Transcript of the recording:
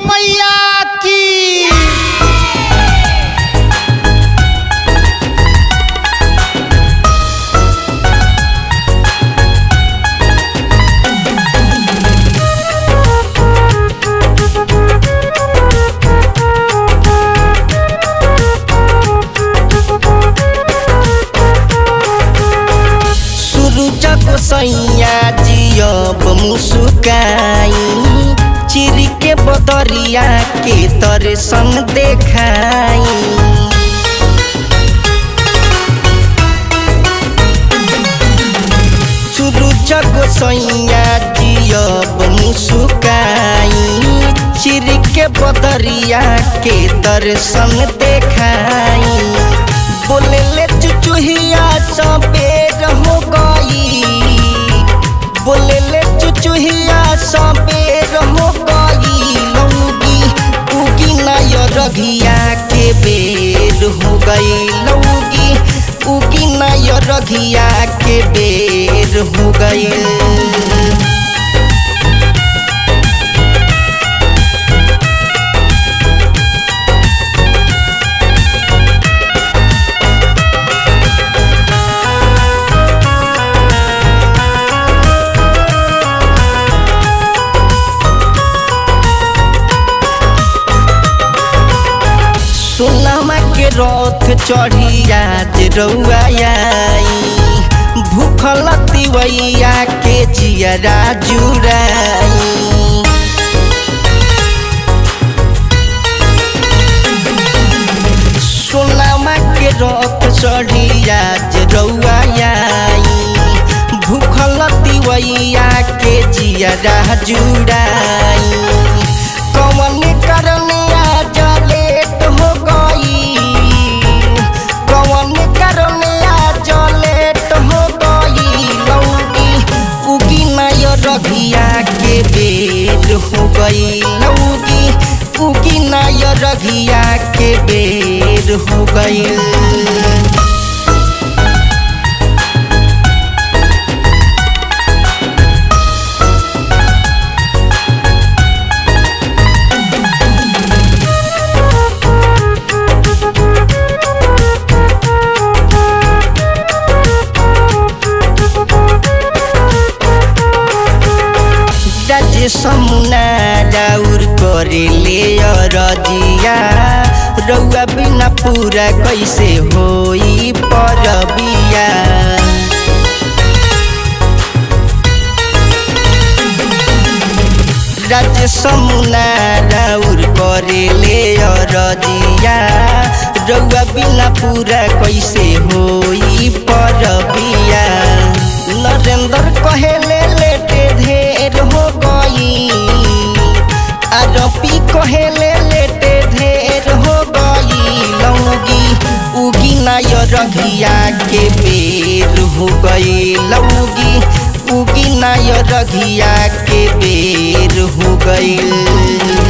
मैया की सूरज गोसैया जियब मुस्काई चिर के बदरिया के तर संग देखाई सूरज गोसैया जियब मुस्काई चिर के बदरिया के तर संग देखाई बोले ले चुचुहिया सबेर हो गई बोले ले चुचुहिया सबेर हो गई लौगी उगी नय रघिया के बेर हो गई लौगी उगी नय रघिया के बेर हो गई सोनामा के रथ चढ़ी आज रउआ आई भूखल तिवैया के जियरा जुराई सोनामा के रथ चढ़ी आज रउआ आई भूखल तिवैया के जियरा जुराई कवन करन आज लेट हो गई कवन करन आज लेट हो गई लौगी उगी नय रघिया के बेर हो गई लौगी उगी नय रघिया के बेर हो गई राजे समुना राउर करे ले रजिया रउआ बिना पूरा कैसे होई परबिया राजे समुना राउर करे ले रजिया रउआ बिना पूरा कैसे होई परबिया नरेंद्र कहेले लेटे ढेर हो गई आरपी कहेले लेटे ढेर हो गई लौगी उगी नय रघिया के बेर हो गई लौगी उगी नय रघिया के बेर हो गई